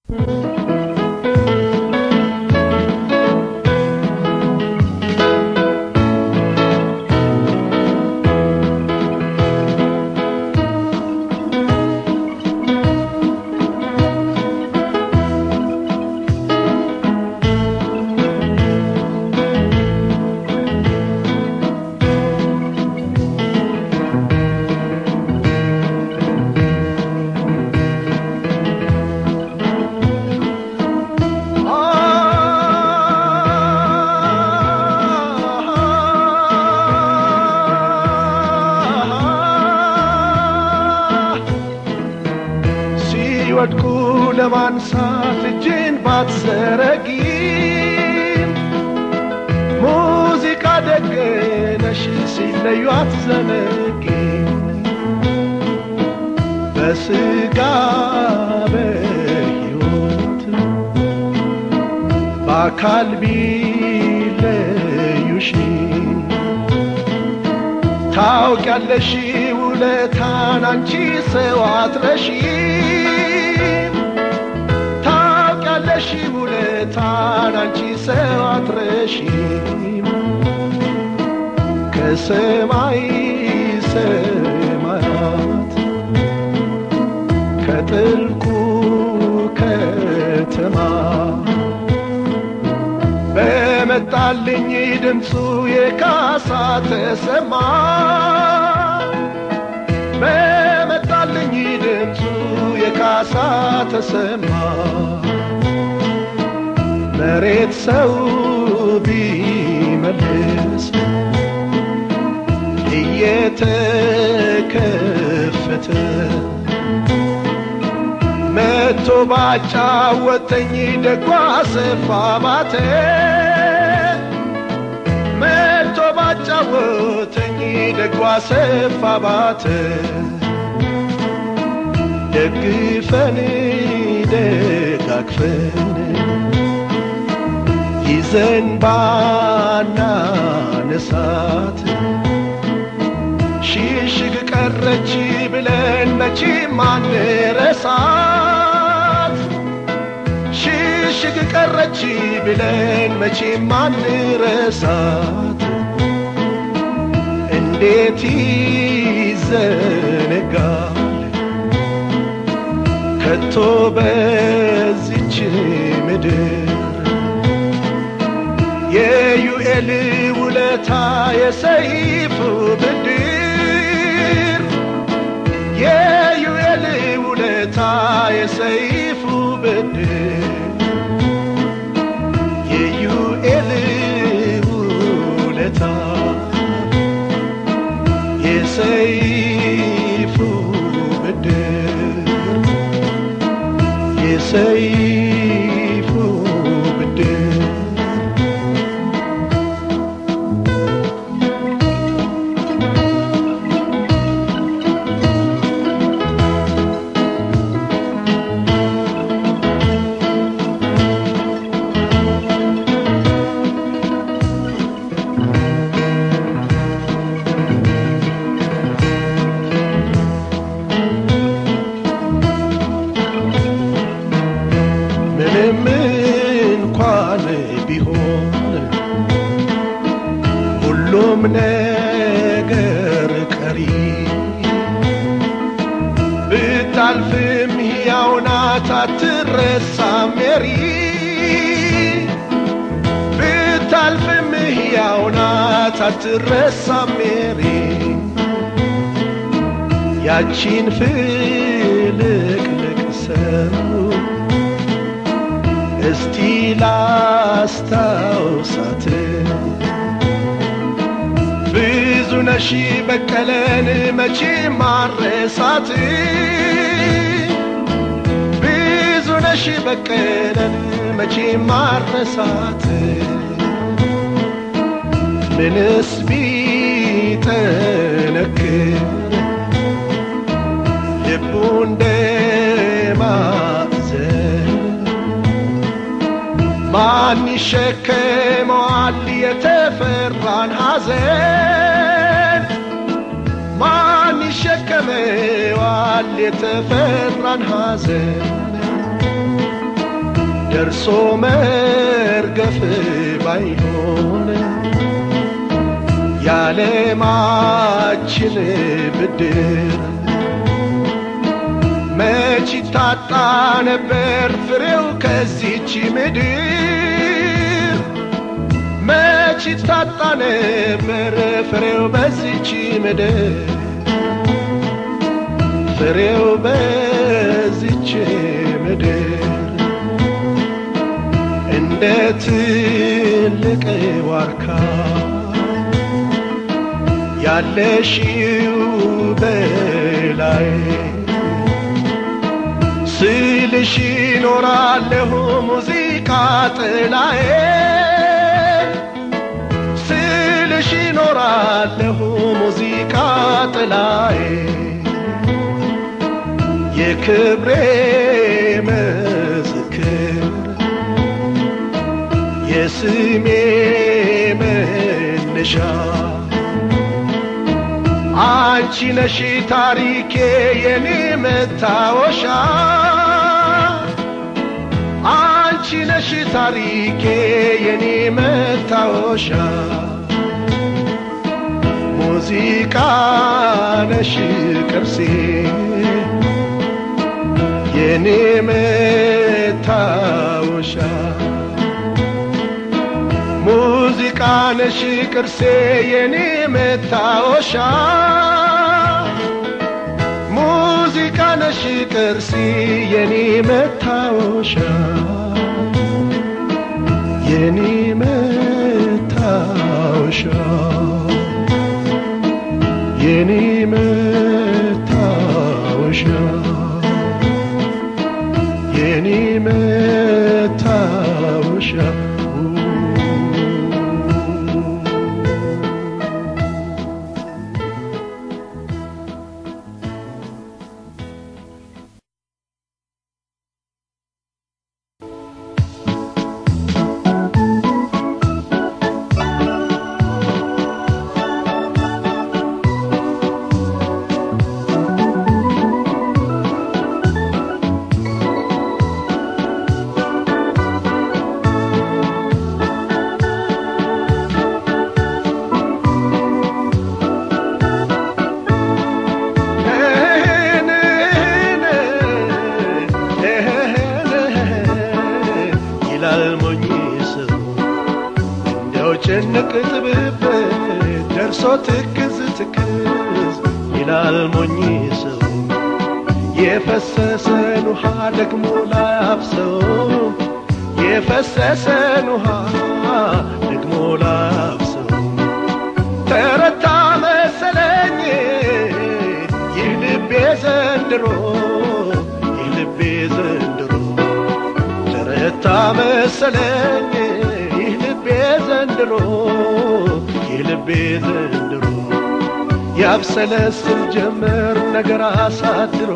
ሲወድቁ ለማንሳት እጅን ባትዘረጊ ሙዚቃ ደግነሽ ሲለዩ አትዘነጊ በስጋ በሕይወት በአካል ቢለዩሽ ታውቂያለሽ ውለታን አንቺ ሰው አትረሺም ታውቂያለሽ ውለታን አንቺ ሰው አትረሺም ከሰማይ ሰማያት ከጥልቁ ከተማ በመጣልኝ ድምፁ የካሳ ተሰማ በመጣልኝ ድምፁ የካሳ ተሰማ መሬት ሰው ቢመልስ እየተከፈተ መቶ ባጫወተኝ ደጓ ሰፋ ባተ መቶ ባጫወተኝ ደጓ ሰፋ ባተ ደግፈን ደጋግፈን ይዘን ባናነሳት ሽሽግ ቀረች ብለን መቼም አንረሳት ሽሽግ ቀረች ብለን መቼም አንረሳት እንዴት ይዘነጋል ከቶ በዚች ምድር የዩኤል ውለታ የሰይፉ ብድር የዩኤል ውለታ የሰይፉ ብድር የዩኤል ውለታ የሰይፉ ብድር የሰይፉ ብድር ምንም እንኳን ቢሆን ሁሉም ነገር ቀሪ ብታልፍም ሕያው ናት አትረሳም ሜሪ ብታልፍም ሕያው ናት አትረሳም ሜሪ ያቺን ፍልቅልቅ ሰው እስቲ ላስታውሳት ብዙ ነሺ በቀለን መቼ ማረሳት ብዙ ነሺ በቀለን መቼ ማረሳት ምንስ ቢጠነክር ልቡ እንደማዘን ማን ይሸከመዋል የተፈራን ሐዘን? ማን ይሸከመዋል የተፈራን ሐዘን? ደርሶ መርገፍ ባይሆን የዓለማችን ብድር መች ታጣ ነበር ፍሬው ከዚች ምድር መች ታጣ ነበር ፍሬው በዚች ምድር ፍሬው በዚች ምድር እንደ ትልቅ ዋርካ ያለሽው በላይ ስልሽ ኖራለሁ ሙዚቃ ጥላዬ ስልሽ ኖራለሁ ሙዚቃ ጥላዬ የክብሬ ምስክር የስሜ መነሻ አንቺ ነሽ ታሪኬ የኔ መታወሻ አንቺ ነሽ ታሪኬ የኔ መታወሻ ሙዚቃ ነሽ ቅርሴ የኔ መታወሻ ሙዚቃ ነሽ ቅርሴ የኔ መታወሻ ሙዚቃ ነሽ ቅርሴ የኔ መታወሻ የኔ መታወሻ የኔ መታወሻ የኔ መታወሻ ይላል ሞኝ ሰው እንደው ጭንቅ ጥብብ ደርሶ ትክዝ ትክዝ ይላል ሞኝ ሰው የፈሰሰን ውሃ ደግሞ ላያፍሰው የፈሰሰን ውሃ ደግሞ ላያፍሰው ተረታ መሰለኝ ይህ ልቤ ዘንድሮ ይህ ልቤ ዘንድሮ ተረታ መሰለኝ ይህ ልቤ ዘንድሮ ይህ ልቤ ዘንድሮ ያብሰለስል ጀመር ነገር አሳድሮ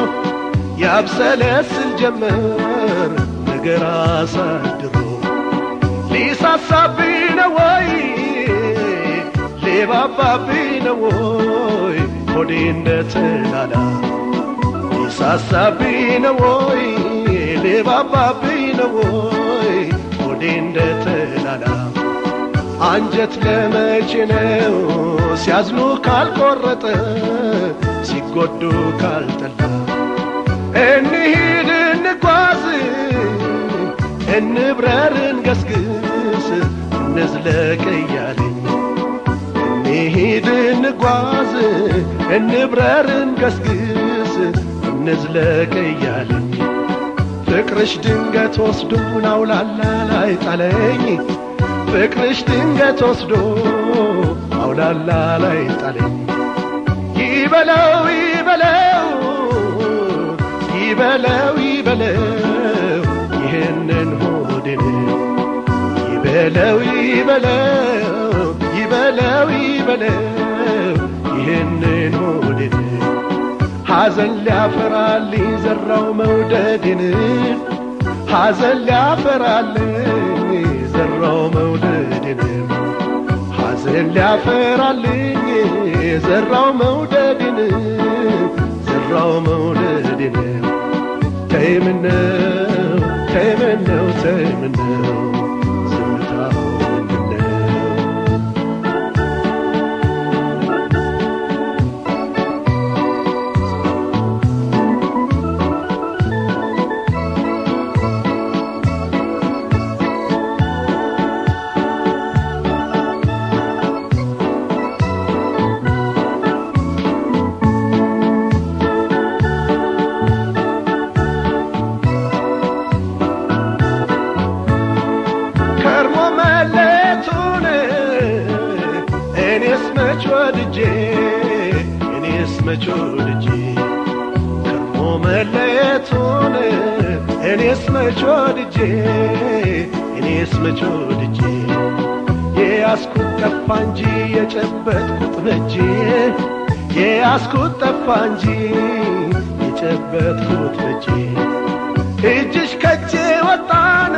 ያብሰለስል ጀመር ነገር አሳድሮ ሊሳሳብኝ ነው ወይ ሊባባብኝ ነው ወይ ሆዴ እንደተላላ ሊሳሳብኝ ነው ወይ ሊባባብኝ ነው ወይ ሆዴ እንደተላላ አንጀት ለመቼ ነው ሲያዝኑ ካልቆረጠ ሲጎዱ ካልጠላ እንሂድ እንጓዝ እንብረር እንገስግስ እንዝለቅ እያለኝ እንሂድ እንጓዝ እንብረር እንገስግስ እንዝለቅ እያለኝ ፍቅርሽ ድንገት ወስዶን አውላላ ላይ ጣለኝ ፍቅርሽ ድንገት ወስዶ አውላላ ላይ ጣለኝ ይበለው ይበለው ይበለው ይበለው ይህንን ሆድን ይበለው ይበለው ይበለው ይበለው ይህንን ሆድን ሐዘን ሊያፈራልኝ ዘራው መውደድን ሐዘን ሊያፈራልኝ ዘራው መውደድን ሐዘን ሊያፈራልኝ ዘራው መውደድን ዘራው መውደድን ተይምነው ተይምነው መች ወድጄ ከርሞ መለየቱን እኔስ መች ወድጄ እኔስ መች ወድጄ የያዝኩት ጠፋ እንጂ የጨበጥኩት በጄ የያዝኩት ጠፋ እንጂ የጨበጥኩት በጄ እጅሽ ከጄ ወጣን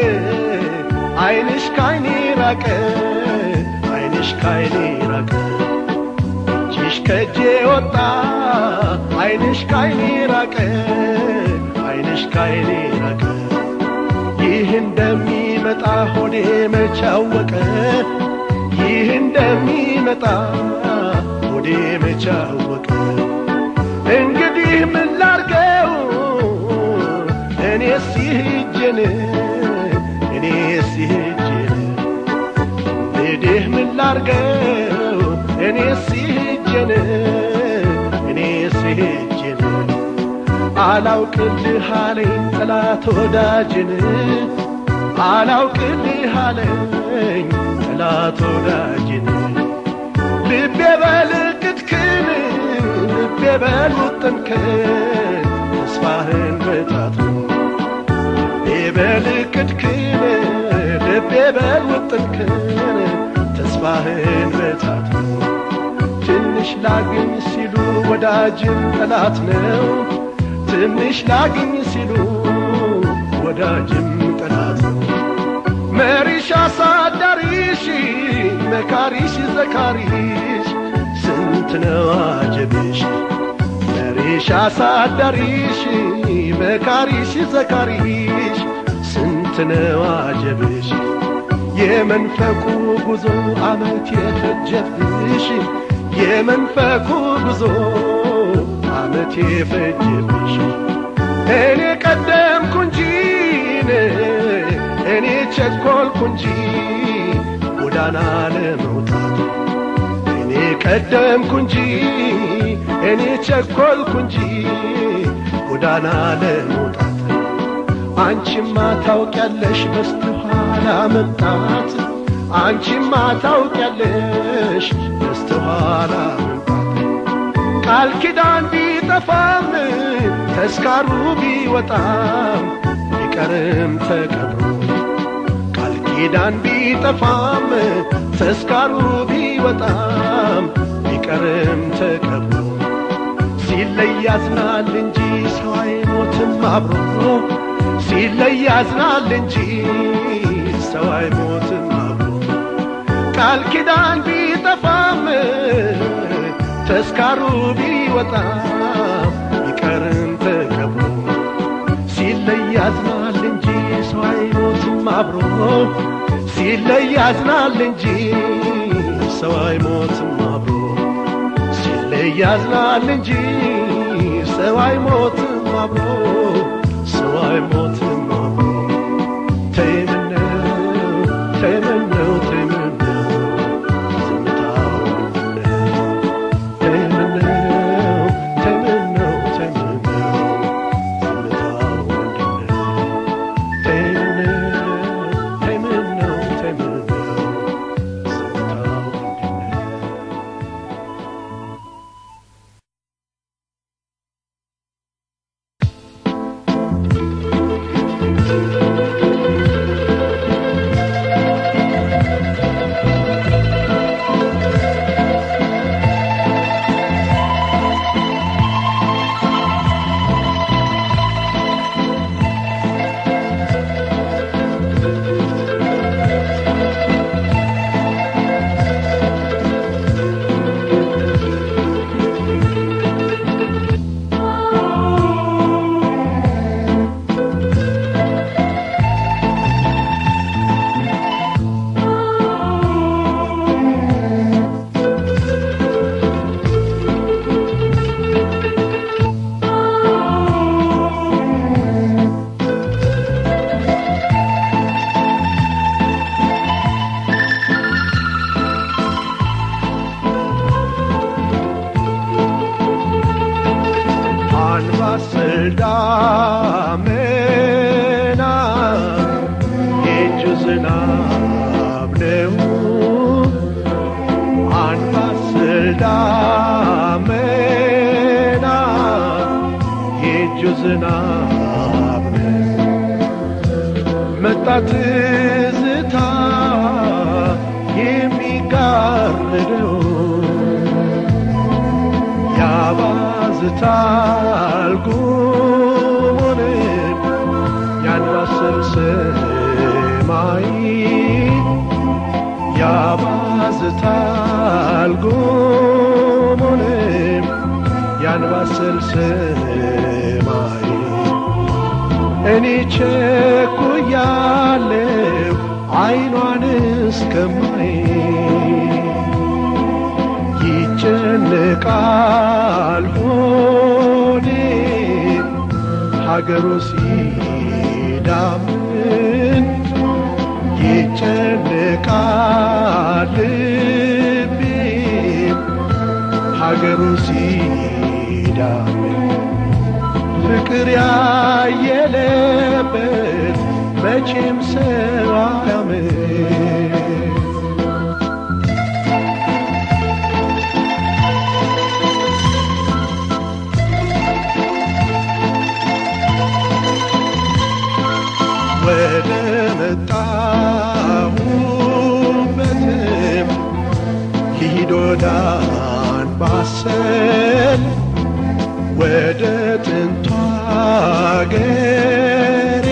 አይንሽ ካይኔ ራቀ አይንሽ ካይኔ ራቀ እጅሽ ከጄ ወጣ አይንሽ ካይኔ ራቀ አይንሽ ካይኔ ራቀ ይህ እንደሚመጣ ሆዴ መቻወቀ ይህ እንደሚመጣ ሆዴ መቻወቀ እንግዲህ ምን ላርገው እኔስ ይህጅን እኔስ ይህጅን እንግዲህ ምን ላርገው እኔስ ይህጅን እኔስ ይህጅን አላውቅልህ አለኝ ጠላት ወዳጅን አላውቅልህ አለኝ ጠላት ወዳጅን ልቤ በልቅትክን ልቤ በልውጥንክን ተስፋህን በጣት ልቤ በልቅትክን ልቤ በልውጥንክን ተስፋህን በጣት ትንሽ ላግኝ ሲሉ ወዳጅን ጠላት ነው ትንሽ ላግኝ ሲሉ ወዳጅም ጠላት ነው መሪሽ አሳዳሪሽ መካሪሽ ዘካሪሽ ስንት ነው አጀብሽ መሪሽ አሳዳሪሽ መካሪሽ ዘካሪሽ ስንት ነው አጀብሽ የመንፈቁ ጉዞ አመት የፈጀብሽ የመንፈቁ ጉዞ አመት የፈጀብሽ እኔ ቀደምኩ እንጂ እኔ ቸኮልኩ እንጂ ጎዳና ለመውጣት እኔ ቀደምኩ እንጂ እኔ ቸኮልኩ እንጂ ጎዳና ለመውጣት አንቺማ ታውቂያለሽ በስተኋላ መምጣት አንቺማ ታውቂያለሽ በስተኋላ መምጣት ቃል ኪዳን ቢጠፋም ተስካሩ ቢወጣም ቢቀርም ተቀብሮ ቃል ኪዳን ቢጠፋም ተስካሩ ቢወጣም ቢቀርም ተቀብሮ ሲለይ ያዝናል እንጂ ሰው አይሞትም አብሮ ሲለይ ያዝናል እንጂ ሰው አይሞትም አብሮ ቃል ኪዳን ቢጠፋም ተስካሩ ቢወጣም ቢቀርም ተቀብሮ ሲለይ ያዝናል እንጂ ሰው አይሞትም አብሮ ሲለይ ያዝናል እንጂ ሰው አይሞትም አብሮ ሲለይ ያዝናል እንጂ ሰው አይሞትም አብሮ ሰው አይሞትም አብሮ ተይምነው ተይምነው ተይምነው ዝምታው ተይምነው ተይምነው ተይምነው ዝምታው ተይምነው ተይምነው ተይምነው ዝምታው አንባሰል ዳመና የእጁ ዝናብ ነው አንባሰል ዳመና ዝናብ ነው መጣ ትዝታ የሚጋርደው ያባዝታል ጉሙንም ያንባስል ሰማይ ያባዝታል ጉሙንም ያንባስል ሰማይ እኔ ቸኩያለሁ አይኗን እስከማይ ይጨነቃል ሆዴ ሀገሩ ሲዳምን ይጨነቃል ልቤ ሀገሩ ሲዳምን ፍቅር ያየለበት መቼም ሰው አያምን ወደ መጣሁበትም ሂድ ወደ አንባሰል ወደ ጥንቷ አገሬ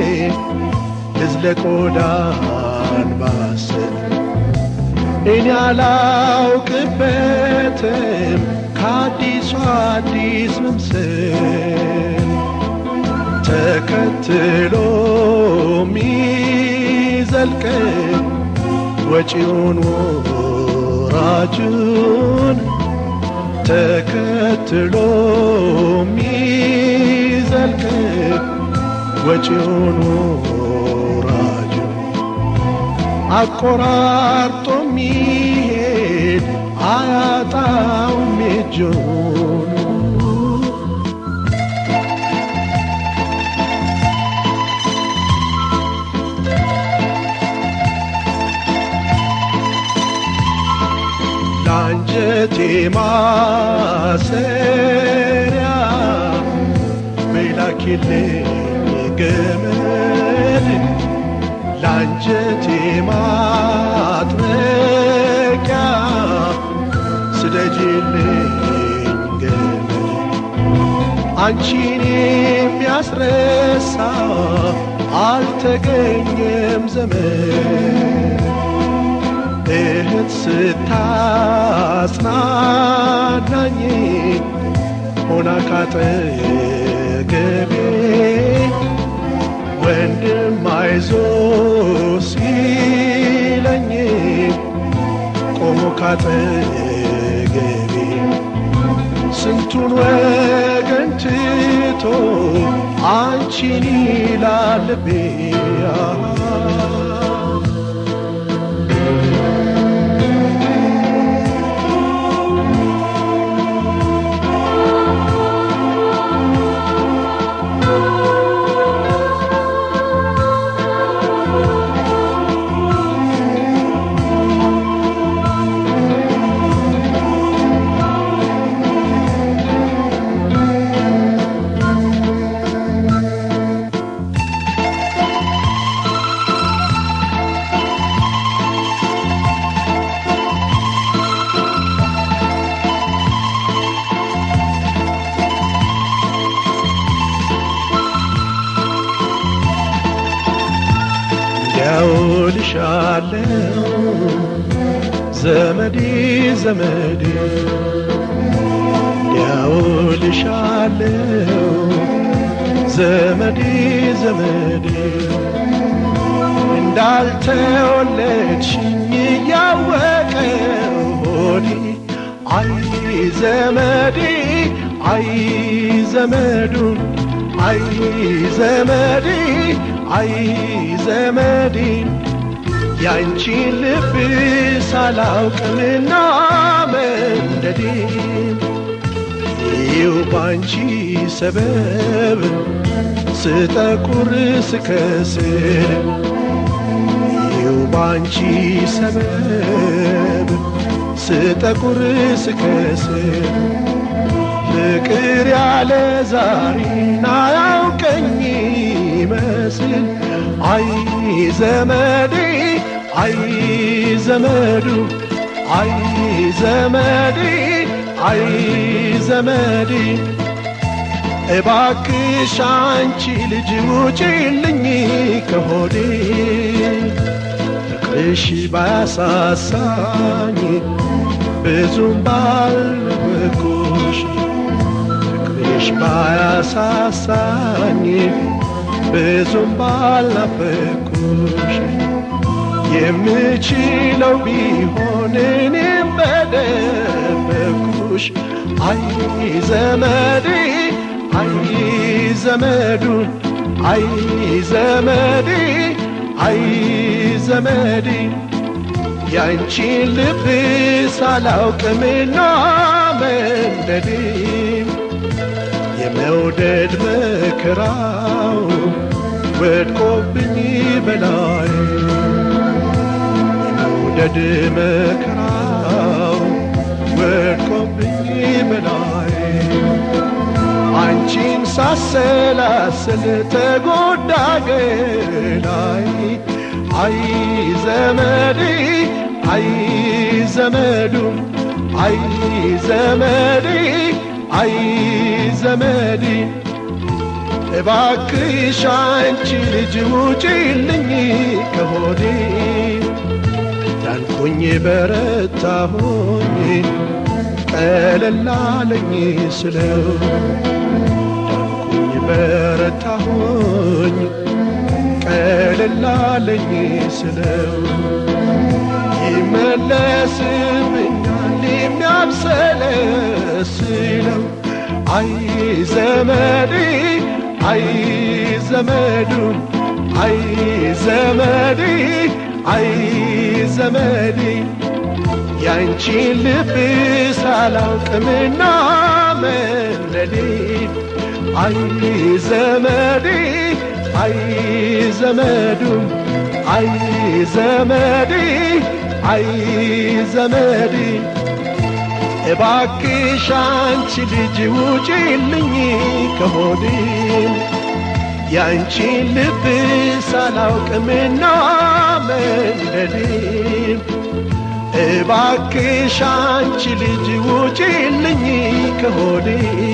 ልዝለቅ ወደ አንባሰል እኔ አላውቅበትም ከአዲሱ አዲስ መምሰል ተከትሎ ሚዘልቅ ወጪውን ወራጁን ተከትሎ ሚዘልቅ ወጪውን ወራጁን አቆራርጦ ሚሄድ አያጣውም እጁን ለአንጀቴ ማሰሪያ በላኪልኝ ገመድ ለአንጀቴ ማጥመቂያ ስደጅልኝ ገመድ አንቺን የሚያስረሳ አልተገኘም ዘመን እህት ስታጽናናኝ ሆና ካጠገቤ ወንድም አይዞ ሲለኝ ቆሞ ካጠገቤ ስንቱን ወገን ትቶ አንቺን ይላል ልቤ ያውልሻለው ዘመዴ ዘመዴ ያውልሻለው ዘመዴ ዘመዴ እንዳልተወለድሽኝ እያወቀ ሆዴ አይ ዘመዴ አይ ዘመዱን አይ ዘመዴ አይ ዘመዴ ያንቺን ልብ ሳላውቅምና መንደዴ ይው ባንቺ ሰበብ ስጠቁር ስከስር ይው ባንቺ ሰበብ ስጠቁር ስከስር ፍቅር ያለ ዛሬና ያውቀኝ ይመስል አይ ዘመዴ አይ ዘመዱ አይ ዘመዴ አይ ዘመዴ እባክሽ አንቺ ልጅ ውጪልኝ ከሆዴ ፍቅርሽ ባያሳሳኝ ብዙም ባልበኩሽ ፍቅርሽ ባያሳሳኝ ብዙም ባልናፈኩሽ የምችለው ቢሆን እኔም በደበኩሽ አይ ዘመዴ አይ ዘመዱን አይ ዘመዴ አይ ዘመዴ ያንቺን ልብ ሳላውቅምና መንደዴ የመውደድ መከራው ወድቆብኝ በላይ የመውደድ መከራው ወድቆብኝ በላይ አንቺን ሳሰላስል ተጎዳ ገላይ አይ ዘመዴ አይ ዘመዱ አይ ዘመዴ አይ ዘመዴ እባክሽ አንቺ ልጅ ውጪልኝ ከሆዴ ዳንኩኝ በረታሁኝ ቀለላለኝ ስለው ዳንኩኝ በረታሁኝ ቀለላለኝ ስለው ይመለስብኛል የሚያብሰለስለው አይ ዘመዴ አይ ዘመዱ አይ ዘመዴ አይ ዘመዴ ያንቺን ልብ ሳላውቅምና መለዴ አይ ዘመዴ አይ ዘመዱ አይ ዘመዴ አይ ዘመዴ እባክሽ አንቺ ልጅ ውጪልኝ ከሆዴ ያንቺን ልብ ሳላውቅምና መንደዴ እባክሽ አንቺ ልጅ ውጪልኝ ከሆዴ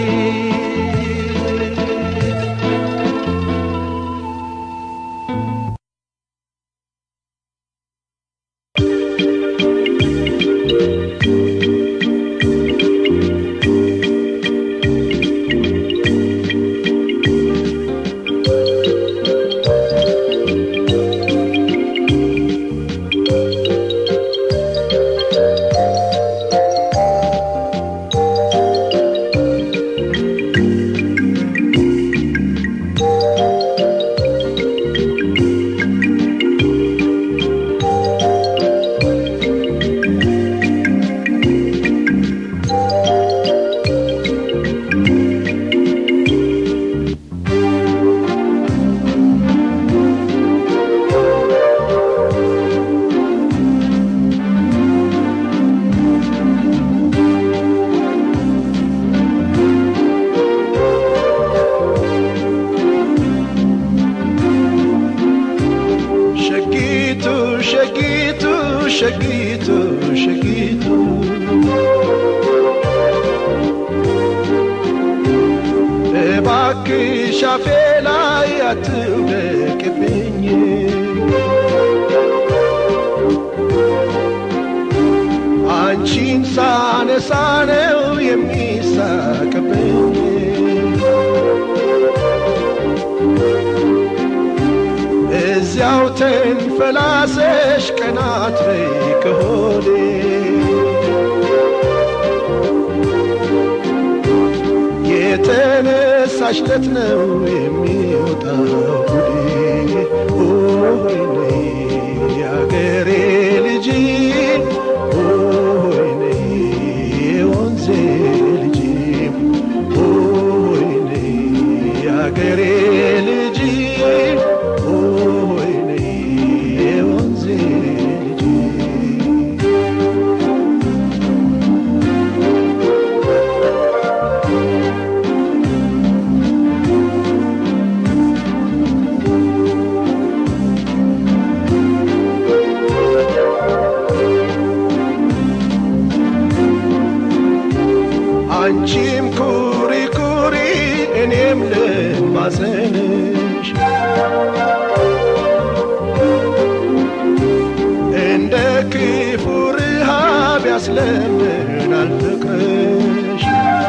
ሸጊቱ ሸጊቱ ሸጊቱ ሸጊቱ እባክሽ አፌ ላይ አትውደቅብኝ አንቺን ሳነሳ ነው የሚሳቅብኝ እዚያው ተንፈላሰሽ ቀናት በይ ከሆዴ የተነሳሽለት ነው የሚወጣው ጉዴ ሆይኔ የአገሬ ልጅ ሆይኔ የወንዜ ልጅ ሆይኔ የአገሬ ልጅ ሆይኔ የወንዜ ልጅ ማዘንሽ እንደ ክፉ ረሃብ ያስለምናል ፍቅርሽ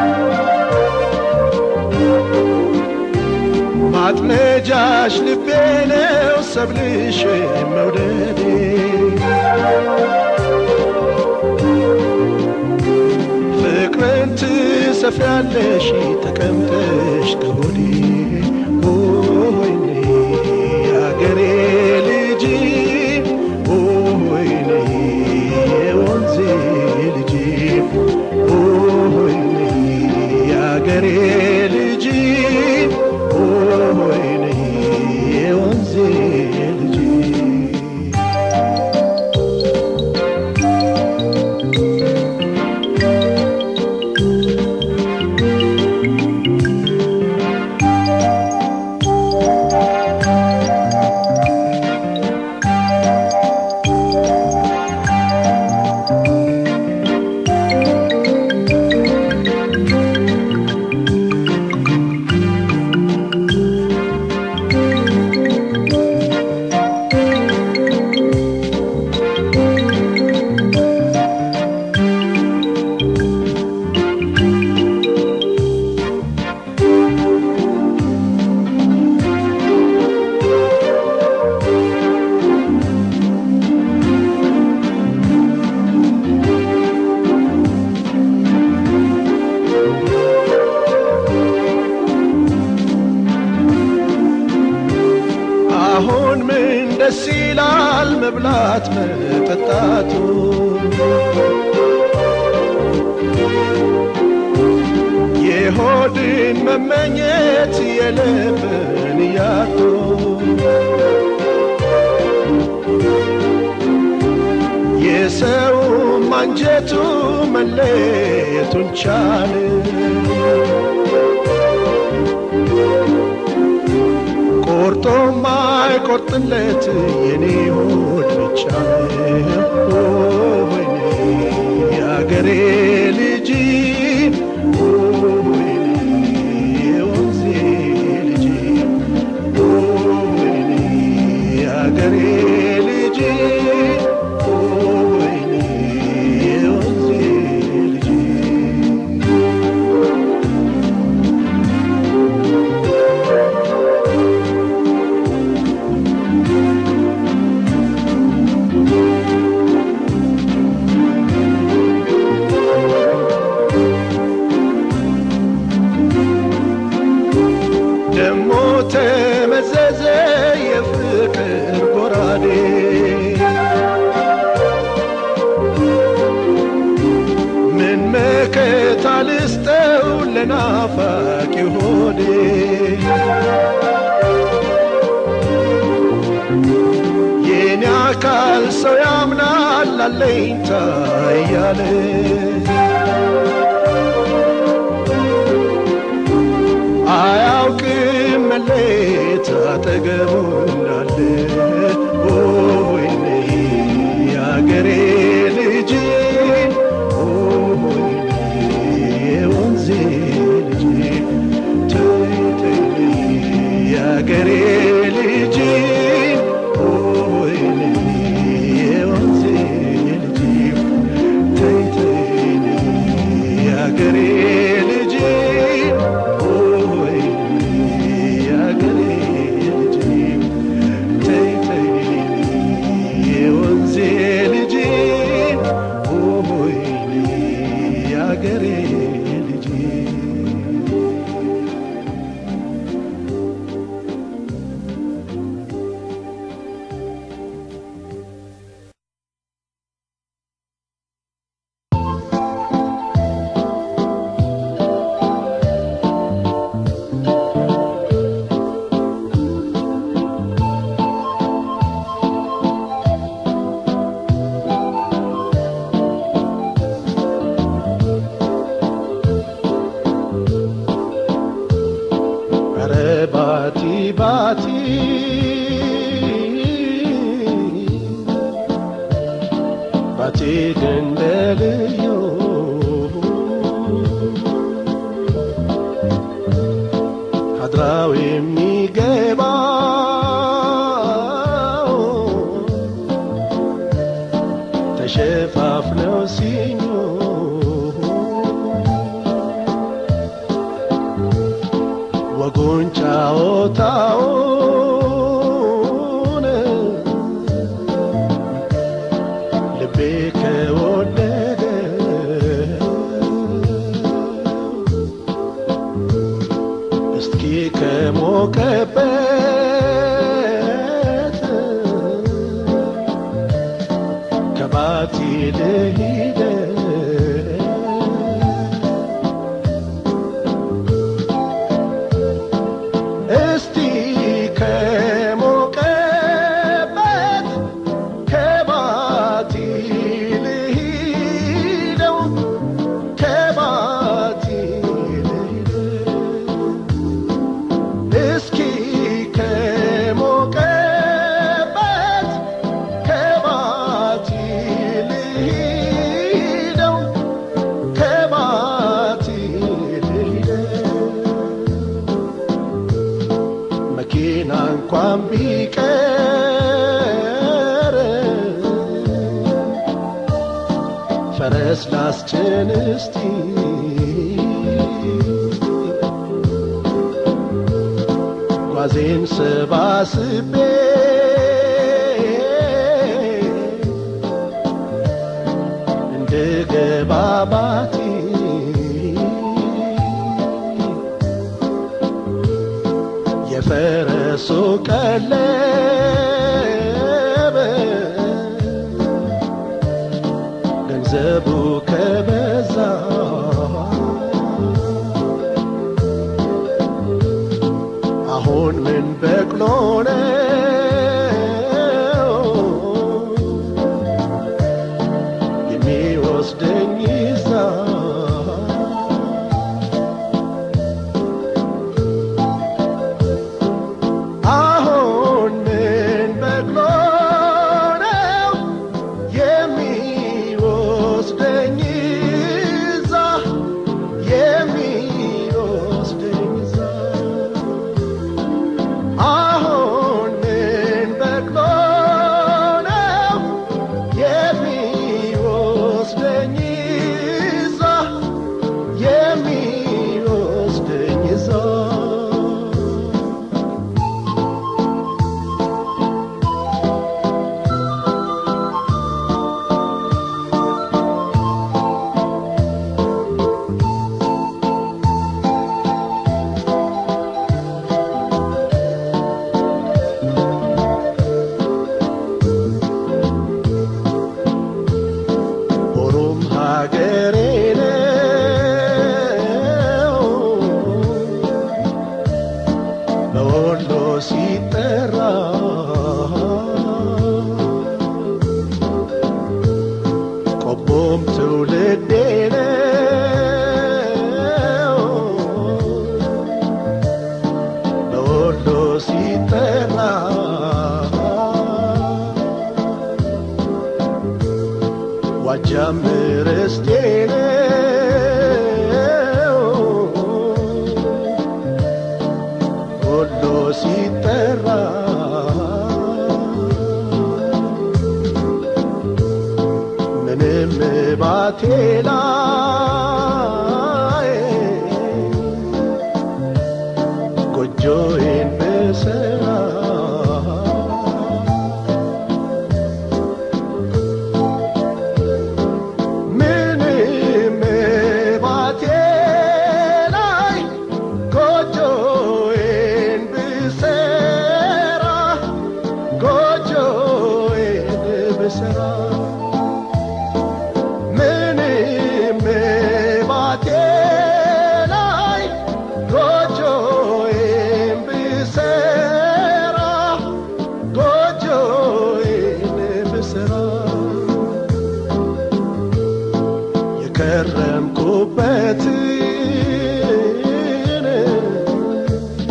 ማጥመጃሽ ልቤ ነው ሰብልሽ መውደዴ ፍቅርን ትሰፍያለሽ ተቀምጠሽ ከሆዴ ወይኔ የአገሬ ልጅ ወይኔ የወንዜ ልጅ ወይኔ የአገሬ ልጅ ወይኔ የወንዜ ልጅ አሁን ምን ደስ ይላል መብላት መጠጣቱ የሆድን መመኘት የልብን ያጡ የሰውም አንጀቱ መለየቱን ቻለ ቆርጦ ማይቆርጥለት የኔ ሆድ ብቻ ነው። ወይኔ የአገሬ ልጅ ወይኔ የወንዜ ልጅ ወይኔ የአገሬ ልጅ ወይኔ የወንዜ ልጅ ደሞ ተመዘዘ የፍቅር ጎራዴ ምን መከታ ልስጠው ለናፋቂ ሆዴ የኔ አካል ሰው ያምናል አለኝታ እያለ አያውቅም መለየት አጠገቡ እንዳለ ወይኔ የአገሬ ልጅ ወይኔ የወንዜ ልጅ ተይ ተይ የአገሬ ልጅ ወይኔ የወንዜ ልጅ ተይ ተይ የአገሬ ልጅ ወይኔ የአገሬ ልጅ ተይ ተይ የወንዜ ልጅ ወይኔ የአገሬ ልጅ ኧረ ባቲ ባቲ ባቲ ገንደልዮ አድራው የሚ የሚገባው ተሸፋፍነው ሲኙ ወጉን ጫወታውን ልቤ ከወደደ እስኪ ከሞቀበት ከባቲ ልሂደ እስቲ ከሞቀበት ከባቲ ልሂደው ከባቲ ልሂደው እስኪ ከሞቀበት ከባቲ ልሂደው ከባቲ ልሂደው መኪና እንኳን ቢቀር ፈረስ ላስጭን እስቲ ጓዜን ሰባስቤ እንድገባ ባቲ የፈረሱ ቀለብ ገንዘቡ ከበዛ አሁን ምን በቅሎ ነው የሚወስደኝ ይዛ አሁን ምን በቅሎ ነው የሚወስደኝ ይዛ የሚወስደኝ ይዛ አሁን ምን በቅሎ ነው የሚወስደኝ ይዛ የሚወስደኝ ይዛ ሆኖም ሀገሬ ነው በወሎ ሲጠራ ቆቦም ትውልዴ ነው በወሎ ሲጠራ ዋጃም ርስቴ ነው ወሎ ሲጠራ ምንም ባቴ ላይ ጎጆዬን ብሰራ ምንም ባቴ ላይ ጎጆዬን ብሰራ ጎጆዬን ብሰራ ምንም ባቴ ላይ ጎጆዬን ብሰራ ጎጆዬን ብሰራ የከረምኩበትን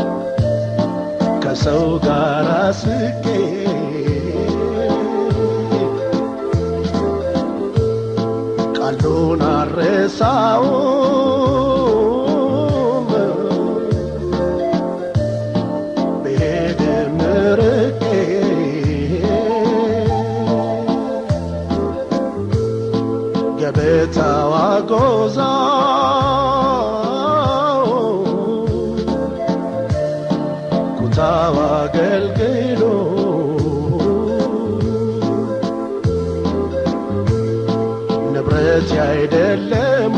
ከሰው ጋር ስቄ ቃሉን አረሳውም በረሳው አገልግሎ ንብረት አይደለም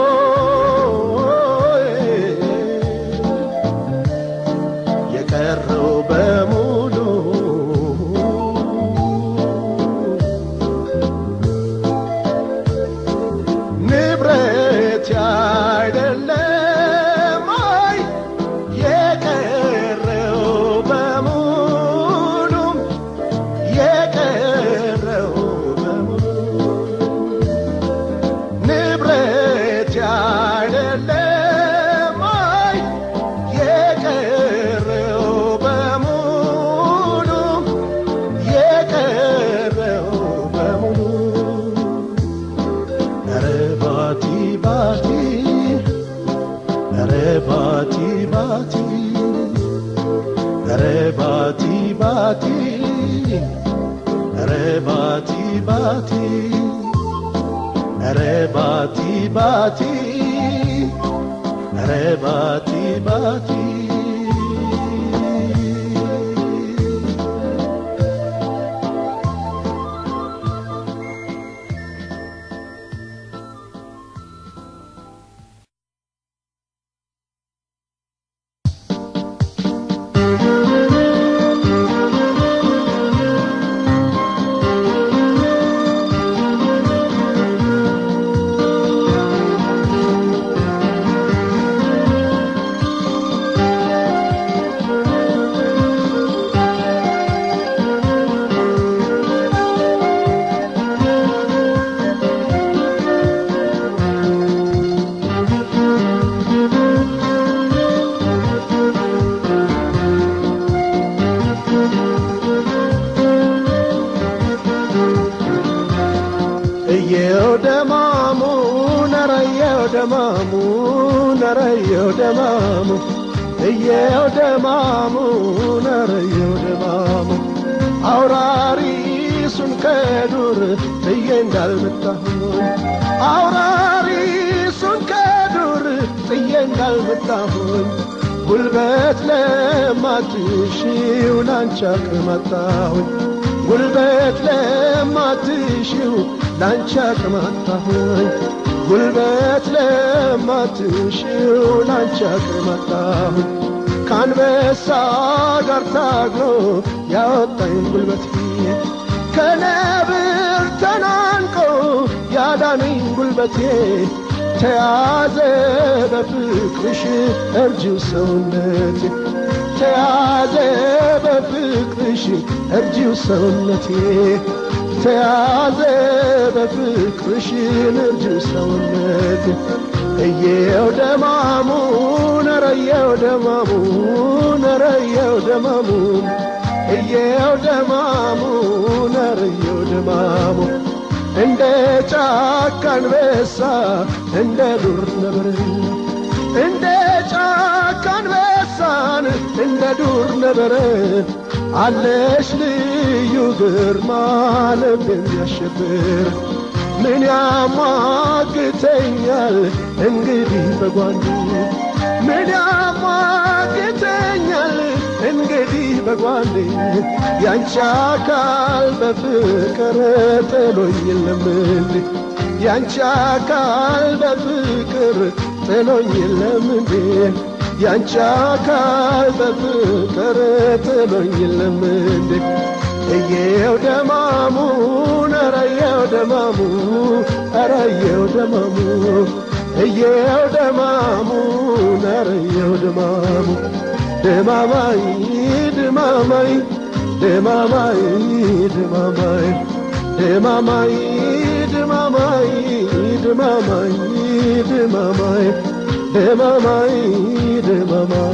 ሆይ የቀረው በሙሉ ንብረት አይደለም ሆይ የቀረው በሙሉ የቀረው በሙሉ ንብረት አይደለም ሆይ የቀረው በሙሉ የቀረው በሙሉ ኧረ ባቲ ባቲ ኧረ ባቲ ባቲ ኧረ ባቲ ባቲ ኧረ ባቲ ባቲ ኧረ ባቲ ባቲ ኧረ ባቲ ባቲ እየው ደማሙ ነረየው ደማሙ ነረየው ደማሙ እየው ደማሙ ነረየው ደማሙ አውራሪሱን ከዱር ብዬ እንዳልመጣሁኝ አውራሪሱን ከዱር ጥዬ እንዳልመጣሁኝ ጉልበት ለማትሺው ላንቺ አቅመጣሁኝ ጉልበት ለማትሺው ላንቺ አቅመጣሁኝ ጉልበት ለማትሺው ላንቺ አቅመጣሁኝ ከአንበሳ ጋር ታግሎ ያወጣኝ ጉልበት ከነብር ተናንቆ ያዳነኝ ጉልበቴ ተያዘ በፍቅርሽ እርጅው ሰውነቴ ተያዘ በፍቅርሽ እርጅው ሰውነቴ ተያዘ በፍቅርሽ እርጅው ሰውነቴ እየው ደማሙ ነረየው ደማሙ ነረየው ደማሙ እየው ደማሙ ነረየው ደማሙ እንደ ጫካ አንበሳ እንደ ዱር ነብር እንደ ጫካ አንበሳን እንደ ዱር ነብር አለሽ ልዩ ግርማ ልብ የሚያሸብር ምን ያሟግተኛል እንግዲህ በጓንዱ ምን ያሟግተኛል እንግዲህ በጓንዴ ያንቺ አካል በፍቅር ጥሎኝ የለም እንዴ ያንቺ አካል በፍቅር ጥሎኝ የለም እንዴ ያንቺ አካል በፍቅር ጥሎኝ የለም እንዴ እየው ደማሙ ነረየው ደማሙ አረየው ደማሙ እየው ደማሙ ነረየው ደማሙ ደማማይ ደማማይ ደማማይ ደማማይ ደማማይ ደማማይ ደማማይ ደማማይ ደማማይ ደማማይ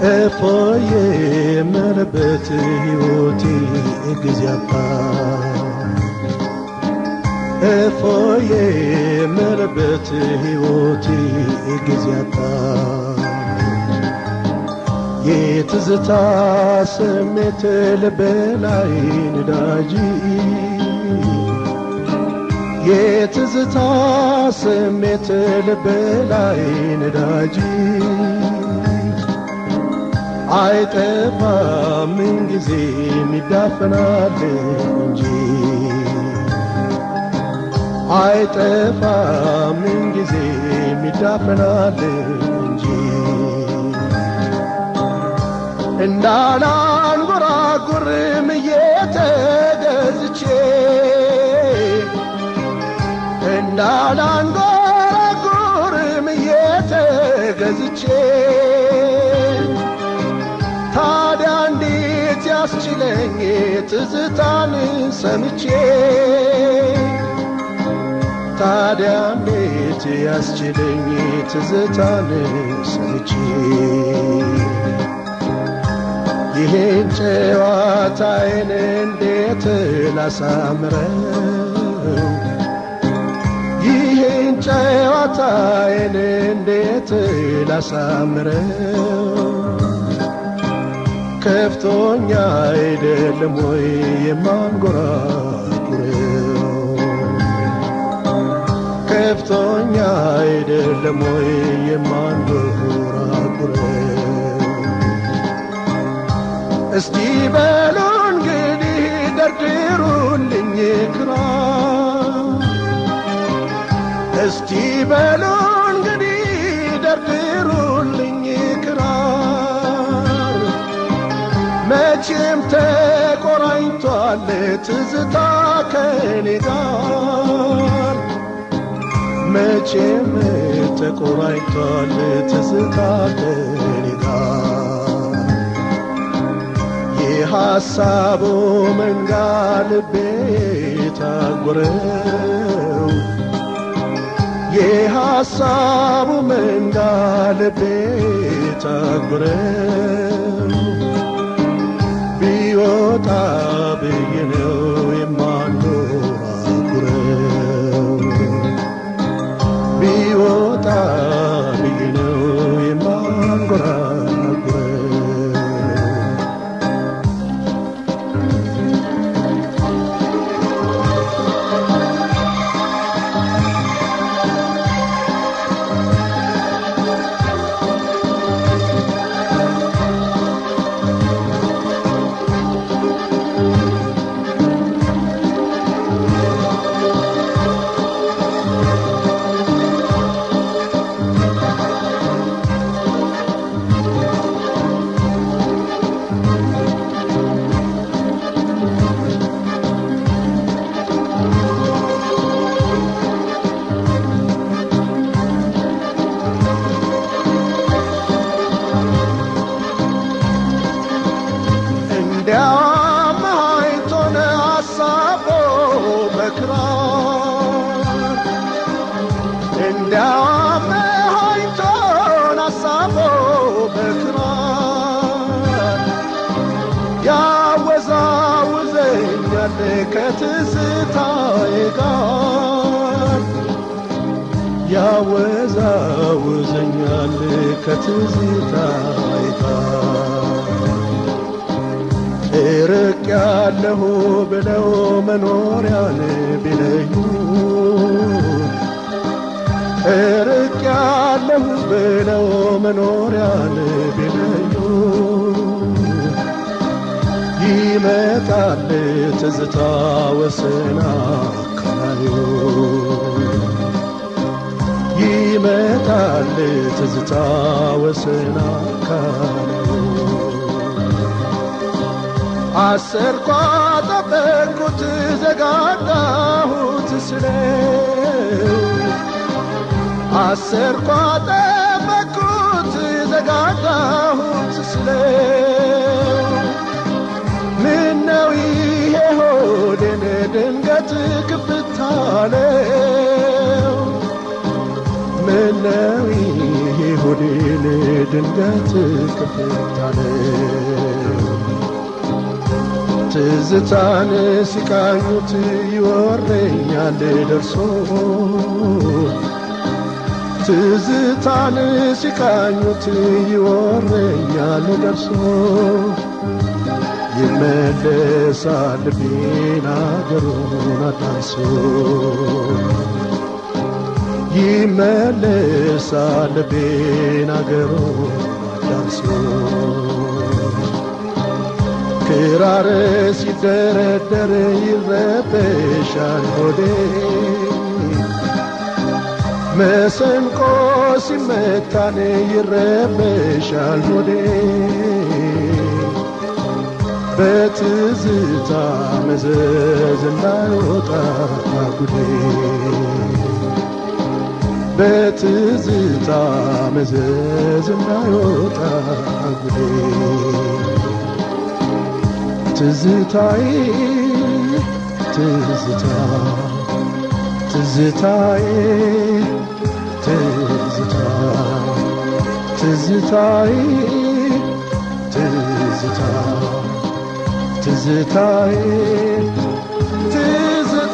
እፎዬ የምልበት ሕይወቴ ጊዜ አጣ እፎዬ የምልበት ሕይወቴ ጊዜ አጣ የትዝታ ስሜት ልቤ ላይ ነዳጅ የትዝታ ስሜት ልቤ ላይ ነዳጅ አይጠፋም ምንጊዜም ይዳፈናል እንጂ አይጠፋም ምንጊዜም ይዳፈናል እንጂ እንዳላንጎራጉርም እየተገዝቼ እንዳላንጎራጉርም እየተገዝቼ ታዲያ እንዴት ያስችለኝ ትዝታን ሰምቼ ታዲያ እንዴት ያስችለኝ ትዝታን ሰምቼ ይሄን ጨዋታዬን እንዴት ላሳምረው ይሄን ጨዋታዬን እንዴት ላሳምረው ከፍቶኛ አይደለም ወይ የማንጎራጉረው ከፍቶኛ አይደለም ወይ የማንጎራጉረው እስቲ በሉ እንግዲህ ደርድሩልኝ ክራር እስቲ በሉ እንግዲህ ደርድሩልኝ ክራር መቼም ተቆራኝቷል ትዝታ ከኔ ጋር መቼም ተቆራኝቷል ትዝታ ከኔ ጋር የሐሳቡ መንጋ ልቤ ታጎረው የሐሳቡ መንጋ ልቤ ታጎረው ቢወጣ ብዬ ነው የማንጎራጉረው ቢወጣ ብዬ ነው የማንጎራጉረው እንዲያውም አይቶን አሳቦ በክራር እንዲያውም አይቶን አሳቦ በክራር ያወዛውዘኛል ከትዝታዬ ጋር ያወዛውዘኛል ከትዝታዬ ጋር እርቅ ያለሁ ብለው መኖሪያን ቢለዩ እርቅ ያለሁ ብለው መኖሪያን ቢለዩ ይመጣል ትዝታ ወሰና ካዩ ይመጣል ትዝታ ወሰና ካዩ አሰርኳ ጠበቅኩት ዘጋጋሁት ስለው አሰርኳ ጠበቅኩት ዘጋጋሁት ስለው ምነው ይሄ ሆዴን ድንገት ክፍታለው ምነው ይሄ ሆዴን ድንገት ክፍታለ ትዝታን ሲቃኙት ይወረኛል ደርሶ ትዝታን ሲቃኙት ይወረኛል ደርሶ ይመለሳል ልቤን አገሩን አዳንሶ ይመለሳል ልቤን አገሩን አዳንሶ ክራር ሲደረደር ይረበሻል ሆዴ መሰንቆ ሲመታን ይረበሻል ሆዴ በትዝታ መዘዝ እንዳይወጣ ጉዴ በትዝታ መዘዝ እንዳይወጣ ጉዴ ትዝታዬ ትዝታ ትዝታዬ ትዝታ ትዝታዬ ትዝታ ትዝታዬ ትዝታ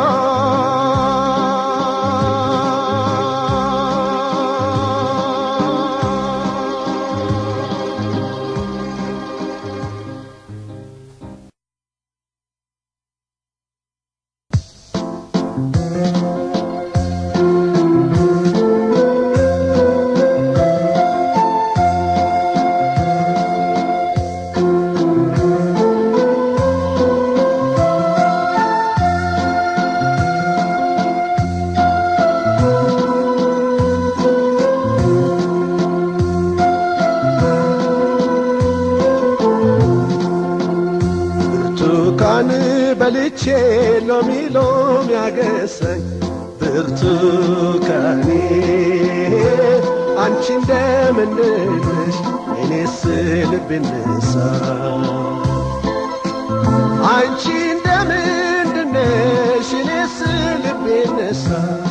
ብርቱካን በልቼ ሎሚ ሎሚ ያገሰኝ ብርቱካኔ አንቺ እንደምንነሽ እኔስ ልብ ነሳ አንቺ እንደምንድነሽ እኔስ ልብ ነሳ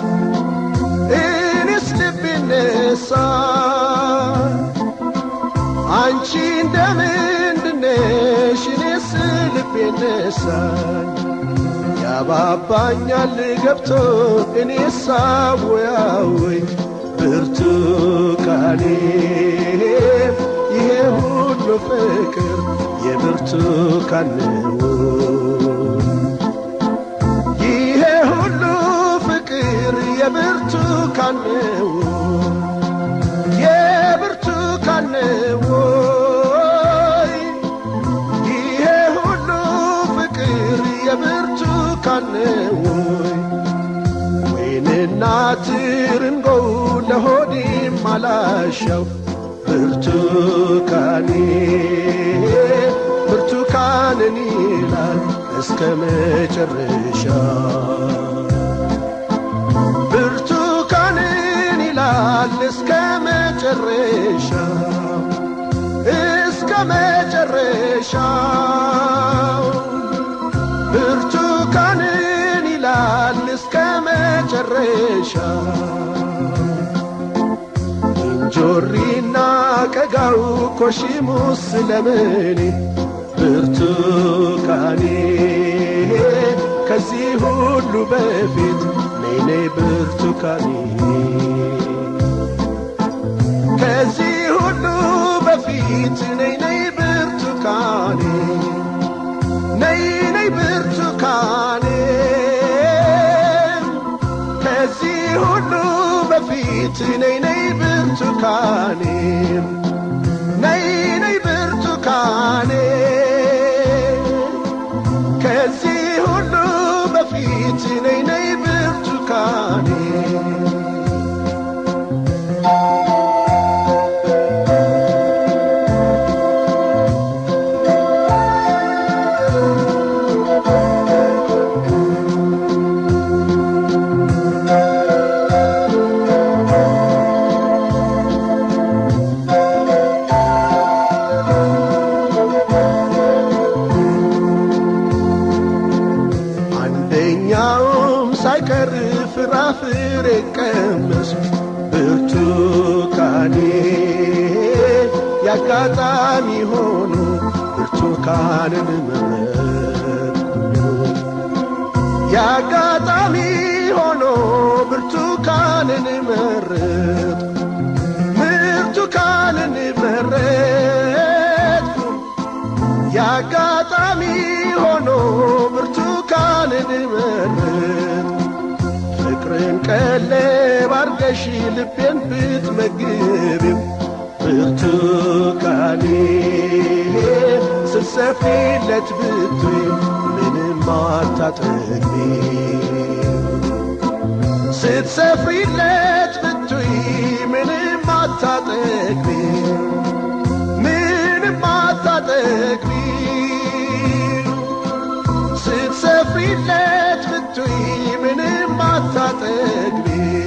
እኔስ ልብ ነሳ አንቺ እንደምንድነሽ እኔስ ልቤ ነሳኝ ያባባኛል ገብቶ እኔ ሳወያወይ ብርቱካኔ ይሄ ሁሉ ፍቅር የብርቱካን ነው ይሄ ሁሉ ፍቅር የብርቱካን ነው የብርቱካን ነው ወይ ይሄ ሁሉ ፍቅር የብርቱካን ነው ወይ ወይንና ትርንጎው ለሆዴም አላሻው ብርቱካኔ ብርቱካንን ይላል እስከ መጨረሻ ብርቱካንን ይላል እስከ መጨረሻ እስከ መጨረሻው ብርቱካንን ይላል እስከ መጨረሻ እንጆሪና ቀጋው ኮሽሙስ ለምኔ ብርቱካኔ ከዚህ ሁሉ በፊት ነይ ነይ ብርቱካኔ ከዚህ ሁሉ በፊት ነይ ነይ ብርቱካኔ ነይ ነይ ብርቱካኔ ከዚህ ሁሉ በፊት ነይ ነይ ብርቱካኔ ነይ ነይ ብርቱካኔ ከዚህ ሁሉ በፊት ነይ ነይ ብርቱካኔ አንደኛውም ሳይቀር ፍራፍሬ ቀመስ ብርቱካኔ ያጋጣሚ ሆኖ ብርቱካንን መረጥኩ ያጋጣሚ ሆኖ ብርቱካንን መረጥኩ ብርቱካንን መረጥኩ ያጋጣሚ ሆኖ ብርቱካንን መረጥኩ ፍቅርን ቀለብ አርገሽ ልቤን ብትመግቢው ብርቱካኔ ስትሰፊለት ብትይ ምንም አታጠግቢ ስትሰፍሪለት ብትይ ምንም አታጠግቢ ምንም አታጠግቢ ስትሰፍሪለት ብትይ ምንም አታጠግቢ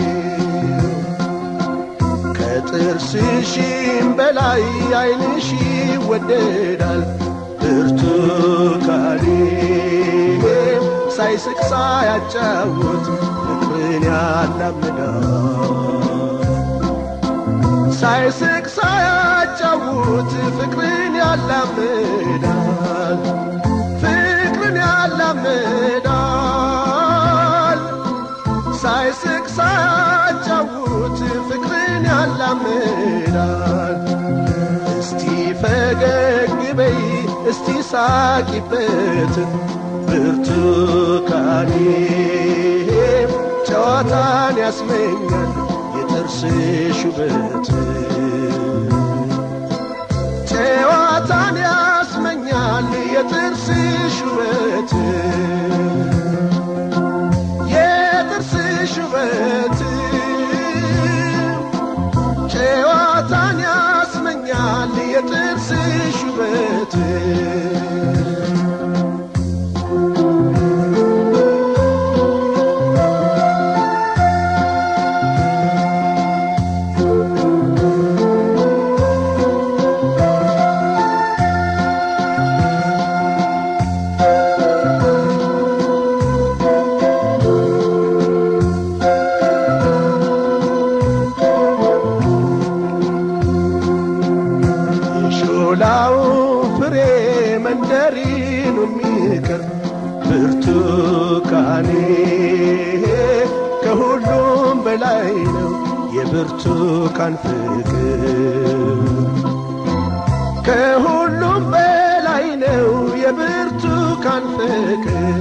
ከጥርስሽም በላይ ዓይንሽ ይወደዳል ብርቱካኔ ሳይስቅ ሳያጫውት ፍቅርን ያላምዳል ሳይስቅ ሳያጫውት ፍቅርን ያላምዳል ፍቅርን ያላምዳል ሳይስቅ ሳያጫውት ፍቅርን ያላምዳል እስቲ ፈገግ በይ እስቲ ሳቂበት ብርቱካኔ ጨዋታን ያስመኛል የጥርስሽ ውበት ጨዋታን ያስመኛል የጥርስሽ ውበት የጥርስሽ ውበት ጨዋታን ያስመኛል የጥርስሽ ውበት የሾላው ፍሬ መንደሪኑ የሚቅር ብርቱካኔ ከሁሉም በላይ ነው የብርቱካን ፍቅር ከሁሉም በላይ ነው የብርቱካን ፍቅር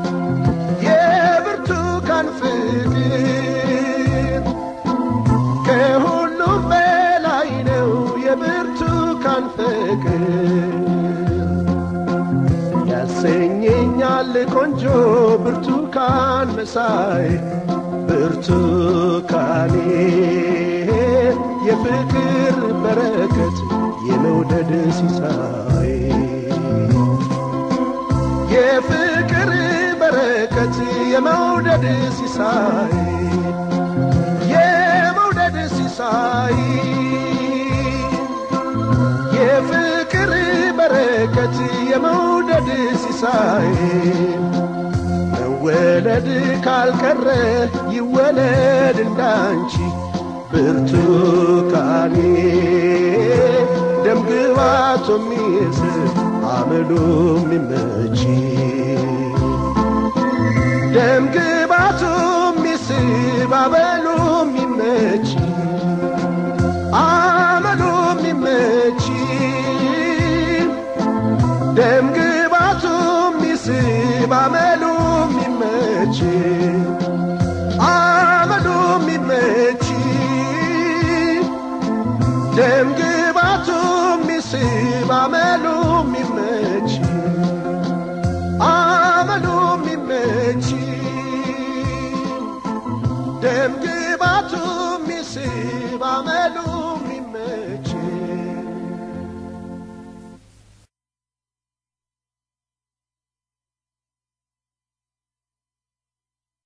የብርቱካን ፍቅር ከሁሉም በላይ ነው የብርቱካን ፍቅር ያሰኘኛል ቆንጆ ብርቱካን መሳይ ብርቱካኔ የፍቅር በረከት የመውደድ ሲሳይ የፍቅር በረከት የመውደድ ሲሳይ የመውደድ ሲሳይ የፍቅር በረከት የመውደድ ሲሳይ መወለድ ካልቀረ ይወለድ እንዳንቺ ብርቱካኔ ደምግባቶ የሚስብ አመሉ የሚመች ደምግባቱ የሚስብ አመሉ የሚመች አመሉ የሚመች ደምግባቱ የሚስብ አመሉ